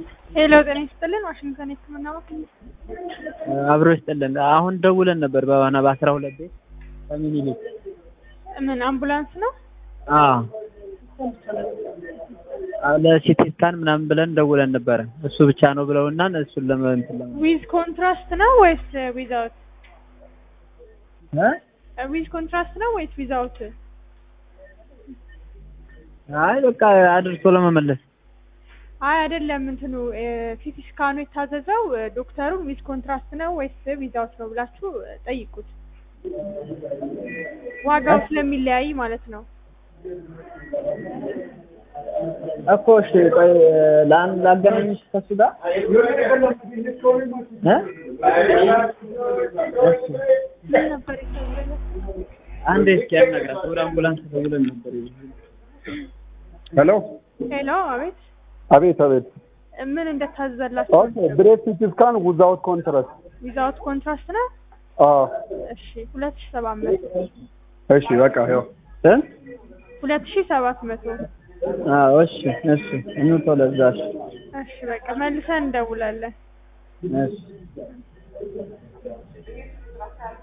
ሄሎ ጤና ይስጥልን ዋሽንግተን የህክምና ማዕከል አብሮ ይስጥልን። አሁን ደውለን ነበር በሆነ በአስራ ሁለት ቤት ከምኒልክ ምን አምቡላንስ ነው? አዎ ለሲቲ ስካን ምናምን ብለን ደውለን ነበረ። እሱ ብቻ ነው ብለውና እሱን ለመንትን ለማ ዊዝ ኮንትራስት ነው ወይስ ዊዛውት? እ ዊዝ ኮንትራስት ነው ወይስ ዊዛውት? አይ በቃ አድርሶ ለመመለስ አይ አይደለም፣ እንትኑ ሲቲ ስካኑ የታዘዘው ዶክተሩን ዊዝ ኮንትራስት ነው ወይስ ዊዛውት ነው ብላችሁ ጠይቁት። ዋጋው ስለሚለያይ ማለት ነው። እኮ እሺ፣ ቆይ ለአንድ ላገናኝሽ ከሱ ጋር እ እሺ ምን ነበር የተባለው? አንዴ እስኪ ያናግራት። ወደ አምቡላንስ ደውለን ነበር። ሄሎ ሄሎ፣ አቤት። አቤት አቤት። ምን እንደታዘዘላችሁ ኦኬ ብሬት ሲቲ ስካን ዊዛውት ኮንትራስት ዊዛውት ኮንትራስት ነው። አዎ እሺ፣ ሁለት ሺህ ሰባት መቶ እሺ በቃ ያው እ ሁለት ሺህ ሰባት መቶ አዎ እሺ እሺ እንውጣው ለዛ እሺ እሺ፣ በቃ መልሰን እንደውላለን። እሺ